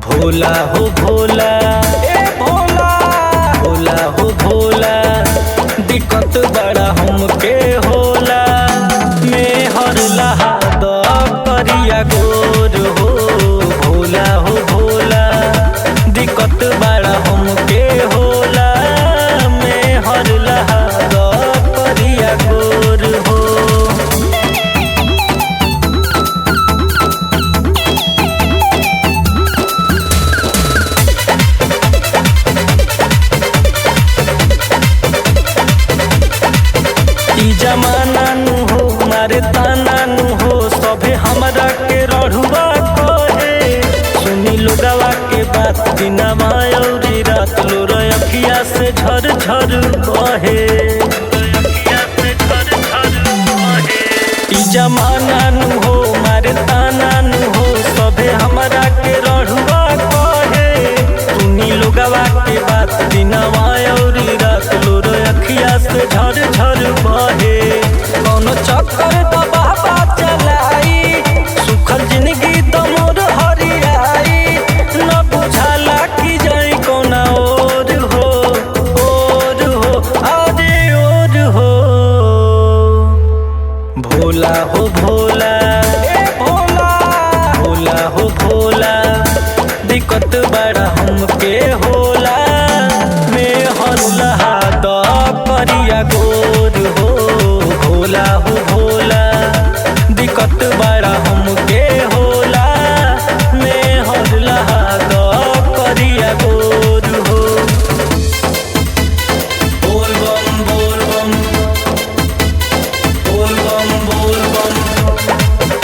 भोला हो भोला ए भोला भोला हो भोला दिक्कत बड़ा हमके होला में हर लहा द करिया गोर हो भोला हो भोला दिक्कत बड़ा हमके होला में हर लहा द करिया गोर हो ई जमाना नु हो मारे ताना नु हो सभे हमरा के रढ़ुआ कहे सुनी लोगवा के बात बिना मायौरी रात लो अखिया से झर झर बहे ई जमाना नु हो मारे ताना नु हो सभे हमरा के रढ़ुआ कहे सुनी लोगवा के बात बिना मायौरी रात लो अखिया से झर झर बहे कौनो चक्कर तो बाबा चलाई सुखल जिंदगी तो मोर हरियाई न बुझाला कि जाई कोना और हो और हो अरे और हो भोला हो भोला ए भोला भोला हो भोला दिक्कत बड़ा हमके होला में हल्ला द करिया गोर हो भोला हो भोला दिक्कत बड़ा हमके होला में हल्ला द करिया गोर हो बोल बम बोल बम बोल बम बोल बम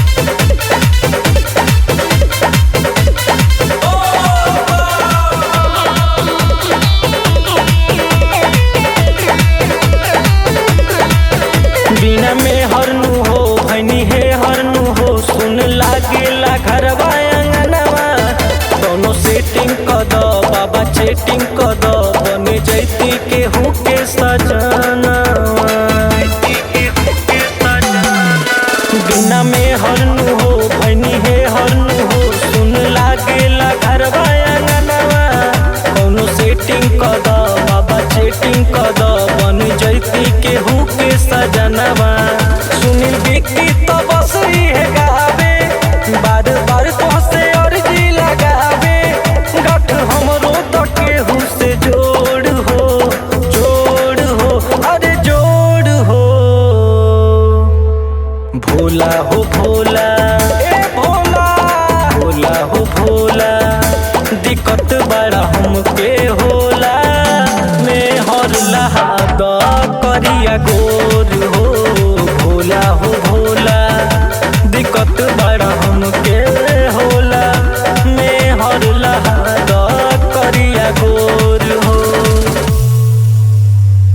बिना में हरनु हो भैनी हे हरनु हो सुन लागेला घरवा अंगनवा दोनों सेटिंग क द बाबा चेटिंग क द बने जैती के हूँ के सजनवा बिना में हरनु हो भैनी हे हरनु हो सुन लागेला घरवा अंगनवा कौनो सेटिंग क द बाबा चेटिंग क द बन जैती के हूँ के सजनवा सुनील बिक्की